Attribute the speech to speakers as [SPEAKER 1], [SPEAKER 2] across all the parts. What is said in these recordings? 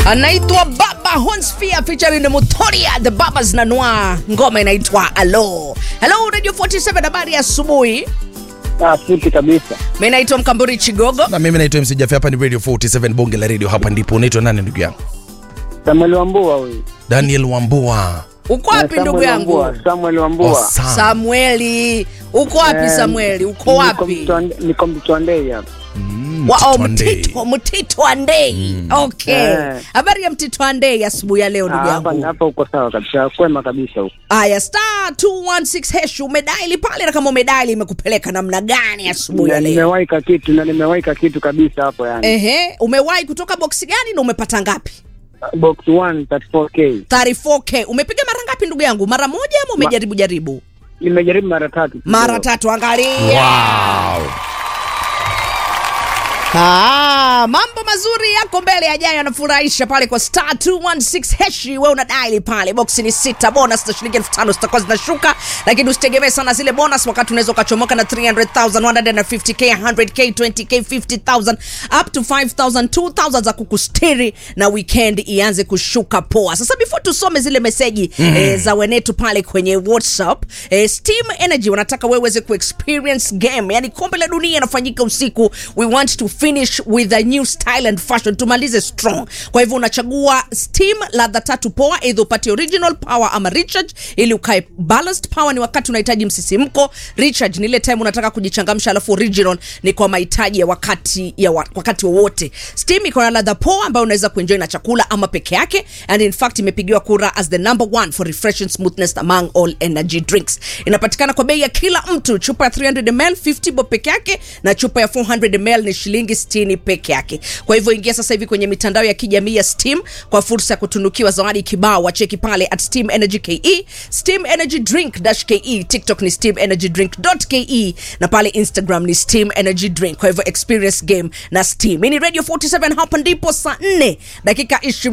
[SPEAKER 1] anaitwa Baba Honsphere featuring Mutoria the Babas na Noir. Ngoma inaitwa Alo. Hello Radio 47, habari ya asubuhi.
[SPEAKER 2] Ah, fiti kabisa.
[SPEAKER 1] Mimi naitwa Mkamburi Chigogo.
[SPEAKER 3] na mimi naitwa MC Jaffe, hapa ni Radio 47 bonge la radio. Hapa ndipo unaitwa nani ndugu yangu?
[SPEAKER 2] Samuel Wambua huyu.
[SPEAKER 3] Daniel Wambua.
[SPEAKER 1] Uko wapi
[SPEAKER 2] Eh,
[SPEAKER 1] ndugu
[SPEAKER 2] Samuel
[SPEAKER 1] yangu?
[SPEAKER 2] Wambua, Samuel Wambua.
[SPEAKER 3] Oh, Sam.
[SPEAKER 1] Samueli. Uko wapi
[SPEAKER 2] Eh,
[SPEAKER 1] Samueli? Uko
[SPEAKER 2] niko
[SPEAKER 1] wapi?
[SPEAKER 2] Mtwande- Niko Mtwandei hapa.
[SPEAKER 3] Mm,
[SPEAKER 1] Wa- oh,
[SPEAKER 3] Mtito Andei.
[SPEAKER 1] Mtito, Mtito Andei. Okay.
[SPEAKER 2] Eh.
[SPEAKER 1] Habari ya Mtito Andei asubuhi ya leo
[SPEAKER 2] Ah,
[SPEAKER 1] ndugu
[SPEAKER 2] Hapa
[SPEAKER 1] yangu.
[SPEAKER 2] hapa uko sawa kabisa. Kwema kabisa huko.
[SPEAKER 1] Aya, star 216 hash umedaili pale, na kama umedaili imekupeleka namna gani asubuhi
[SPEAKER 2] Na
[SPEAKER 1] ya leo?
[SPEAKER 2] nimewaika kitu na nimewaika kitu kabisa hapo yani.
[SPEAKER 1] Ehe, umewahi kutoka boksi gani na umepata ngapi?
[SPEAKER 2] Box 1 34K.
[SPEAKER 1] 34k. Umepiga mara ngapi ndugu yangu? Mara moja ama umejaribu jaribu?
[SPEAKER 2] Nimejaribu mara tatu.
[SPEAKER 1] Mara tatu, angalia.
[SPEAKER 3] Wow.
[SPEAKER 1] Ah, mambo mazuri yako mbele yajayo yanafurahisha pale kwa star 216 heshi. Wewe una dial pale, box ni sita, bonus za shilingi elfu tano zitakuwa zinashuka, lakini usitegemee sana zile bonus, wakati unaweza ukachomoka na 300,000, 150k, 100k, 20k, 50,000 up to 5,000, 2,000 za kukustiri na weekend ianze kushuka poa. Sasa before tusome zile meseji mm. eh, za wenetu pale kwenye WhatsApp eh, Steam Energy wanataka wewe uweze kuexperience game, yani kombe la dunia inafanyika usiku. We want to finish with a new style and fashion, tumalize strong. Kwa hivyo unachagua Steam ladha tatu poa, either upate original power ama recharge, ili ukae balanced. Power ni wakati unahitaji msisimko, recharge ni ile time unataka kujichangamsha, alafu original ni kwa mahitaji ya wakati ya wa, wakati wowote. Steam iko na ladha poa ambayo unaweza kuenjoy na chakula ama peke yake, and in fact imepigiwa kura as the number one for refreshing smoothness among all energy drinks. Inapatikana kwa bei ya kila mtu, chupa ya 300 ml 50 bob peke yake na chupa ya 400 ml ni shilingi 60 peke yake. Kwa hivyo ingia sasa hivi kwenye mitandao ya kijamii ya Steam kwa fursa ya kutunukiwa zawadi kibao. Wacheki pale at Steam Energy KE, Steam Energy Drink dash KE, TikTok ni Steam Energy Drink dot KE na pale Instagram ni Steam Energy Drink. Kwa hivyo experience game na Steam. Hii ni Radio 47 hapa ndipo saa 4 dakika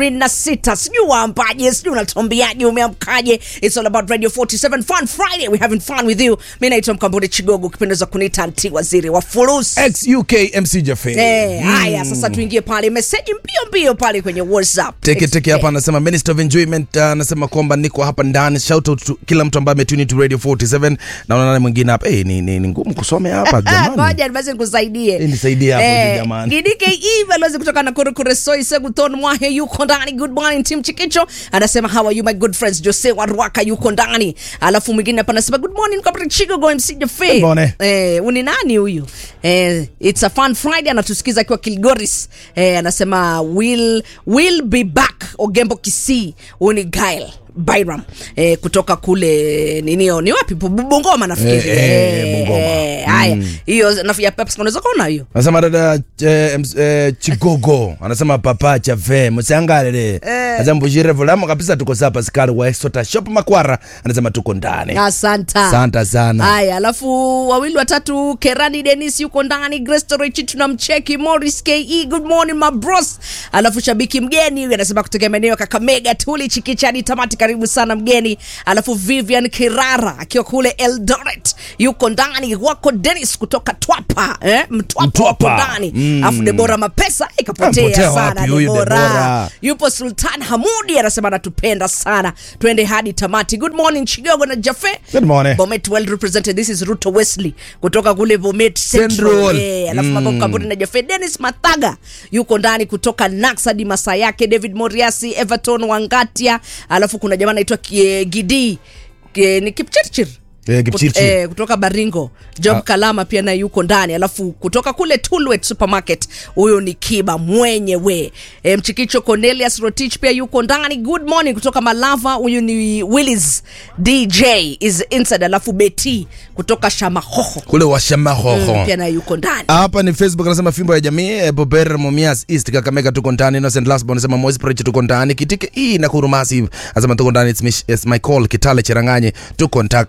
[SPEAKER 1] 26. Sijui waambaje, sijui unatuambiaje, umeamkaje? It's all about Radio 47 Fun Friday. We having fun with you. Mimi naitwa Mkamburi Chigogo, ukipendeza kuniita anti waziri wa furusi.
[SPEAKER 3] Ex UK MC Jaffe.
[SPEAKER 1] Eh, haya sasa tuingie pale meseji mbio mbio pale kwenye WhatsApp.
[SPEAKER 3] Teke teke hapa anasema Minister of Enjoyment uh, anasema kwamba niko hapa ndani. Shout out to kila mtu ambaye ametune to Radio 47. Naona nani mwingine hapa. Eh, ni, ni, ni ngumu kusome hapa
[SPEAKER 1] Ah,
[SPEAKER 3] jamani.
[SPEAKER 1] Ngoja basi nikusaidie.
[SPEAKER 3] Eh, nisaidie hapo
[SPEAKER 1] Eh,
[SPEAKER 3] jamani.
[SPEAKER 1] Gidike balozi kutoka Nakuru Kuresoi Seguton Mwahe yuko ndani. Good morning team Chikicho. Anasema how are you my good friends? Jose Warwaka yuko ndani. Alafu mwingine hapa anasema good morning Kapri Chigo go MC Jaffe.
[SPEAKER 3] Good morning.
[SPEAKER 1] Eh, uni nani huyu? Eh, it's a fun Friday anatusikiza akiwa Kilgoris. Eh, anasema will will be back Ogembo Kisii. Uni Gail. Byram eh, kutoka kule ninio ni wapi Bu- Bungoma nafikiri
[SPEAKER 3] Eh, eh, Bungoma.
[SPEAKER 1] haya hiyo nafu ya Pepsi unaweza kuona hiyo
[SPEAKER 3] Anasema dada eh, ms- eh, Chigogo anasema papa Jaffe msiangalele. Anasema mbujire volamo kabisa tuko sapa skari wa Exota Shop Makwara anasema tuko ndani.
[SPEAKER 1] asanta
[SPEAKER 3] Asante sana.
[SPEAKER 1] haya alafu wawili watatu kerani denis yuko ndani grestorechi tunamcheki morris ke good morning my bros alafu shabiki mgeni huyu anasema kutokea maeneo ya kakamega tuli chikichani tamati karibu sana mgeni alafu vivian kirara akiwa kule eldoret yuko ndani wako denis kutoka twapa eh? mtwapa
[SPEAKER 3] Mtwapa.
[SPEAKER 1] wako ndani
[SPEAKER 3] Mm.
[SPEAKER 1] alafu debora mapesa ikapotea
[SPEAKER 3] Amepotea
[SPEAKER 1] sana
[SPEAKER 3] wapi huyu
[SPEAKER 1] debora
[SPEAKER 3] Deborah?
[SPEAKER 1] yupo sultan hamudi anasema anatupenda sana twende hadi tamati good morning chigogo na jafe
[SPEAKER 3] Good morning.
[SPEAKER 1] Bomet well represented. This is Ruto Wesley kutoka kule Bomet Central.
[SPEAKER 3] Central.
[SPEAKER 1] Eh, alafu mambo kampuni na Jeff Dennis Mathaga yuko ndani kutoka Naxadi masa yake David Moriasi, Everton Wangatia, alafu kuna jamaa anaitwa Kie- Gidi Kie- ni Kipchirchir
[SPEAKER 3] Eh, Kipchirchir.
[SPEAKER 1] Kut- eh, kutoka Baringo Job
[SPEAKER 3] Ah.
[SPEAKER 1] Kalama pia naye yuko ndani, alafu kutoka kule Tulwet Supermarket huyo ni Kiba mwenyewe. E, Mchikicho Cornelius Rotich pia yuko ndani. Good morning kutoka Malava, huyu ni Willis DJ is inside, alafu Beti kutoka Shamahoho
[SPEAKER 3] Kule washamahoho.
[SPEAKER 1] mm, pia naye yuko ndani.
[SPEAKER 3] hapa ni facebook anasema fimbo ya jamii eh, bober momias east kakamega tuko ndani innocent lasbo anasema moise preach tuko ndani kitike hii na kurumasi anasema tuko ndani it's, my- it's my call kitale cheranganye tuko ntakas alafu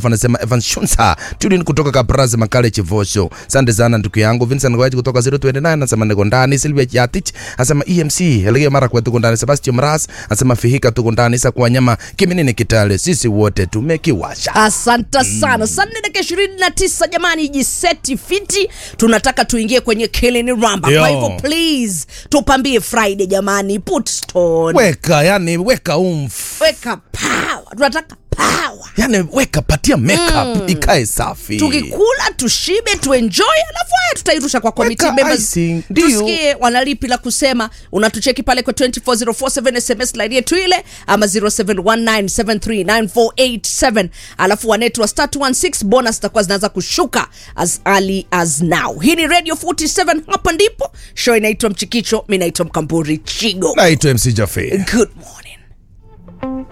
[SPEAKER 3] alafu anasema Evan Shunsa Tudin kutoka Kaprazi Makale Chivosho. Asante sana ndugu yangu Vincent Ngwaji kutoka 029 anasema niko ndani. Silvia Chatich anasema EMC Elegea mara kwa tuko ndani. Sebastian Mras anasema Fihika tuko ndani. Isa kwa nyama Kiminini Kitale sisi wote tumekiwasha.
[SPEAKER 1] asante sana saa nne dakika ishirini na tisa jamani jiseti fiti tunataka tuingie kwenye kilini ramba
[SPEAKER 3] Yo.
[SPEAKER 1] kwa hivyo please tupambie friday jamani put stone
[SPEAKER 3] Weka yani weka umf.
[SPEAKER 1] weka power tunataka power
[SPEAKER 3] Yani weka patia makeup ikae safi.
[SPEAKER 1] tukikula tushibe tuenjoy alafu haya tutairusha kwa committee
[SPEAKER 3] Weka
[SPEAKER 1] members
[SPEAKER 3] icing, ndio.
[SPEAKER 1] tusikie wanalipi la kusema unatucheki pale kwa 24047 sms line yetu ile ama 0719739487 alafu wanetu wa star 216 bonus zitakuwa zinaanza kushuka as early as now hii ni radio 47 hapa ndipo show inaitwa mchikicho mi naitwa mkamburi chigo
[SPEAKER 3] Naitwa MC Jaffe.
[SPEAKER 1] good morning